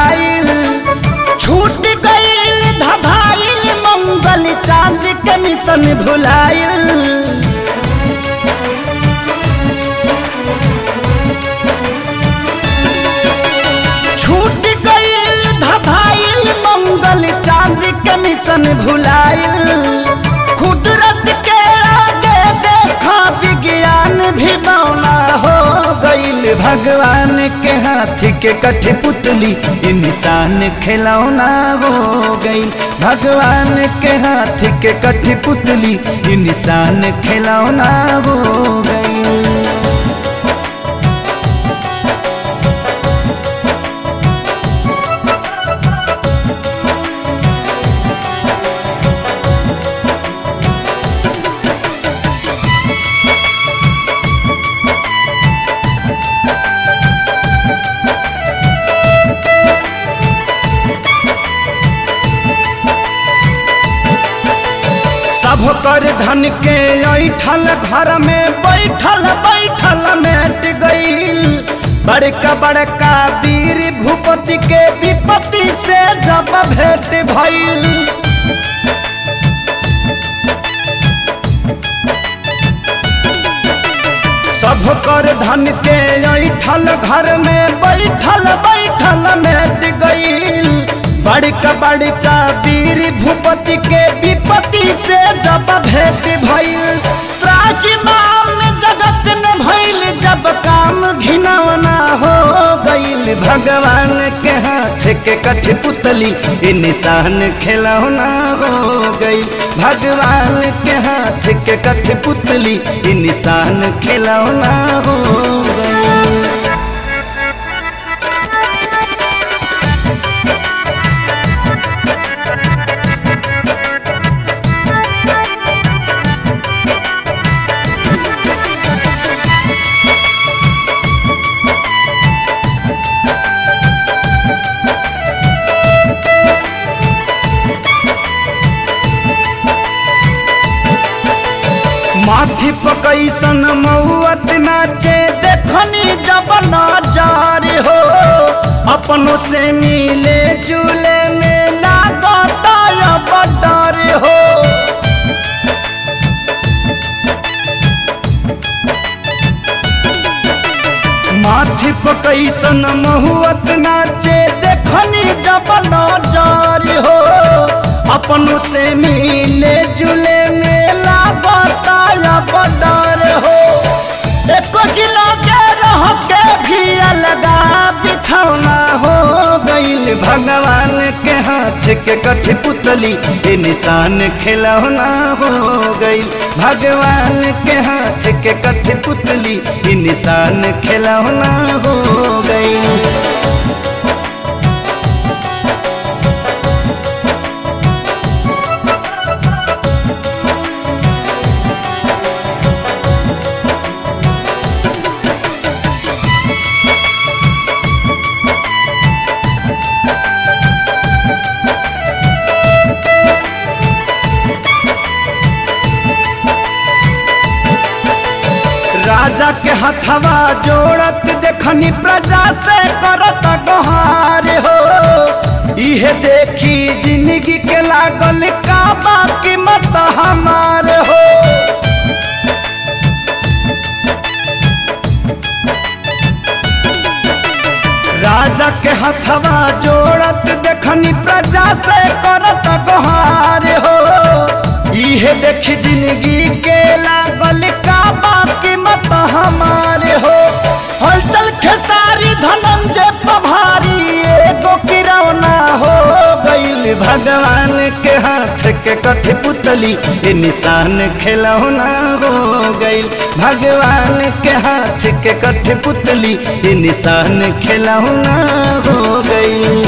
भुलाइल छूट गईल धधाइल मंगल चांद के मिशन भुलाइल छूट गईल धधाइल मंगल चांद के मिशन भुलाइल कुदरत के आगे देखा विज्ञान भी बौना हो गईल भगवान के हाथ के कठपुतली इंसान खिलौना हो गईल भगवान के हाथ के कठपुतली इंसान खिलौना हो गईल सब कर धन के ऐठल घर में बैठल बैठल मेट गईल बड़का बड़का वीर भूपति के विपत्ति से जब भेंट भइल सब कर धन के ऐठल घर में बैठल बैठल मेट गईल बड़का बड़का वीर भूपति के विपत्ति से जब भेंट भइल त्राजिमाम जगत में भइल जब काम घिनौना हो गईल भगवान के हाथ के कठपुतली ये निशान खिलौना हो गई भगवान के हाथ के कठपुतली ये निशान खिलौना हो गई माथी पकैसन मौत नाचे देखनी जब नजार हो अपनों से मिले जुले में लागता अब डर हो माथी पकैसन महुअत नाचे देखनी जब नजार हो अपनों से मिले जुले मेला बताया बडर हो एको किलो के रह के भी अलगा बिछौना हो गईल भगवान के हाथ के कठपुतली ये निशान खिलौना हो गईल भगवान के हाथ के कठपुतली ये निशान खिलौना हो गईल राजा के हथवा जोड़त देखनी प्रजा से करत गोहार हो इहे देखी जिंदगी के लागल का बाकी मत हमार हो राजा के हथवा जोड़त देखनी प्रजा से करत गोहार हो इहे देखी जिंदगी के लागल का बाकी मत हमारे हो हलचल खेसारी धनंजय पभारी एगो किरौना हो गईल भगवान के हाथ के कठपुतली ये निशान खिलौना हो गईल भगवान के हाथ के कठपुतली ये निशान खिलौना हो गईल